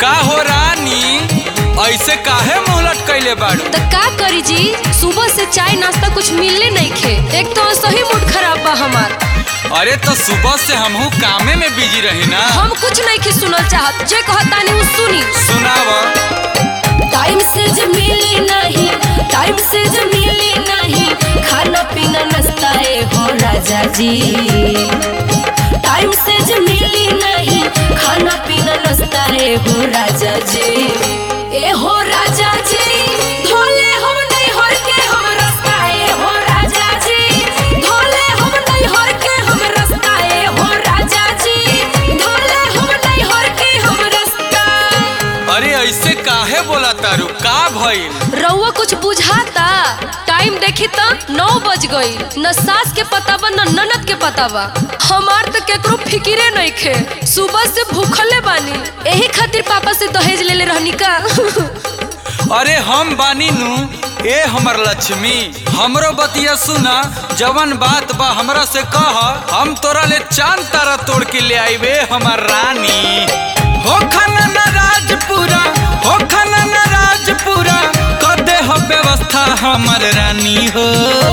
का हो रानी ऐसे काहे मुंह लटकैले बाड़ू त का करी जी सुबह से चाय नाश्ता कुछ मिलले नहीं खे एक तो सही मूड खराब बा हमार अरे तो सुबह से हमहू कामे में बिजी रही ना हम कुछ नहीं खे सुनल चाहत जे कहतानी उ सुनी सुनाव टाइम से ज मिली नहीं टाइम से ज मिली नहीं खाना पीना नाश्ता ए हो राजा जी टाइम से ज मिली नहीं खाना पीना नाश्ता ए हो राजा जी ए हो राजा जी धोले हम नहीं हर के हम रास्ता ए हो राजा जी धोले हम नहीं हर के हम रास्ता ए हो राजा जी धोले हम नहीं हर के हम रास्ता अरे ऐसे काहे बोला तारू का भइल रउआ कुछ बुझाता टाइम देखी त नौ बज गई न सास के पता बा न ननद के पता बा हमार तो केकरो फिकिरे नहीं खे सुबह से भूखले बानी यही खातिर पापा से दहेज लेले रहनी का अरे हम बानी नु ए हमर लक्ष्मी हमरो बतिया सुना जवन बात बा हमरा से कह हम तोरा ले चांद तारा तोड़ के ले आईबे हमर रानी हो खाना न राजपुरा हो खाना न राजपुरा कर दे हो व्यवस्था हमर रानी हो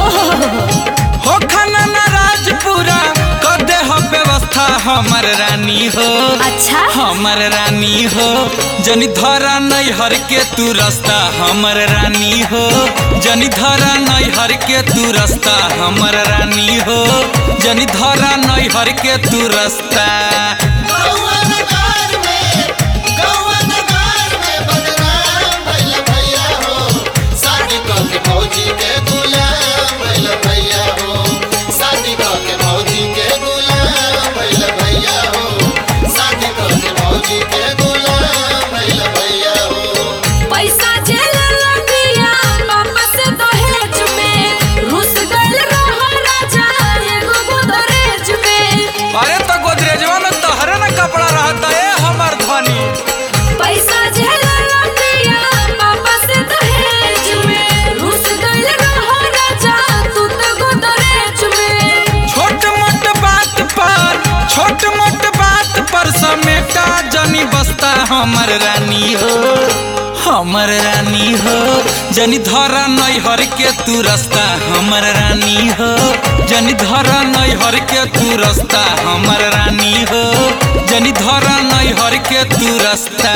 हो खाना न राजपुरा कर दे हो व्यवस्था हमर रानी हो अच्छा हमर रानी हो जनी धरा नहीं हर के तू रास्ता हमर रानी हो जनी धरा नहीं हर के तू रास्ता हमर रानी हो जनी धरा नहीं हर के तू रास्ता गौआ नगार में गौआ नगार में बदनाम भइल भैया हो शादी क के फौजी के गुलाम भइल भैया हो शादी क के फौजी के गुलाम भइल भैया हो शादी क के फौजी के गुलाम भइल भैया हो पैसा जेल लगिया पापा से दहेज में रुस गइल रहो राजा एगो गोदरेज में अरे तो गोदरेजवा में तोहरे ना कपड़ा रहता है हमर धनी पैसा झेल लगिया पापा से दहेज में रुस गइल रहो राजा तू तो गोदरेज में छोट मोट बात पर छोट मोट बात पर समेटा जनी बस्ता हमर रानी हो हमर रानी हो जनी धरा नहीं हर के तू रास्ता हमर रानी हो जनी धरा नहीं हर के तू रास्ता हमर रानी हो जनी धरा नहीं हर के तू रास्ता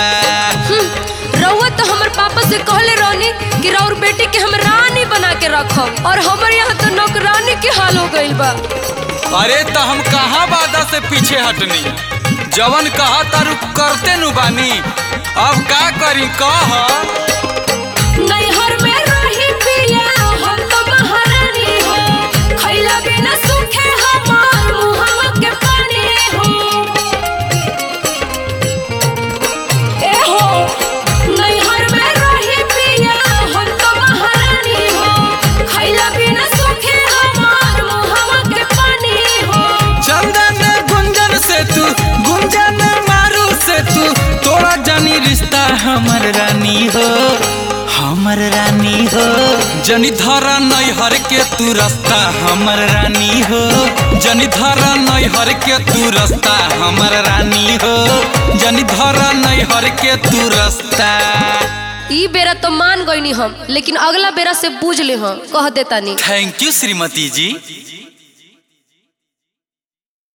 रउआ तो हमर पापा से कहले रहनी कि राउर बेटी के हम रानी बना के रखब और हमर यहाँ तो नौकरानी के हाल हो गइल बा अरे तो हम कहाँ वादा से पीछे हटनी जवन कहा तारू करते नु बानी अब का करी कह नैहर में रही पिया हम तो महारानी हो खैला बिना सूखे हमार मुहवा के पानी हो ए हो नैहर में रही पिया हम तो महारानी हो खैला बिना सूखे हमार मुहवा के पानी हो चंदन गुंजन से तू गुंजन मारू से तू तोड़ा जानी रिश्ता हमर रानी हो हमर रानी हो जनी धरा नहीं हर के तू रास्ता हमर रानी हो जनी धरा नहीं हर के तू रास्ता हमर रानी हो जनी धरा नहीं हर के तू रास्ता ई बेरा तो मान गईनी हम लेकिन अगला बेरा से बूझ ले हम कह देतानी थैंक यू श्रीमती जी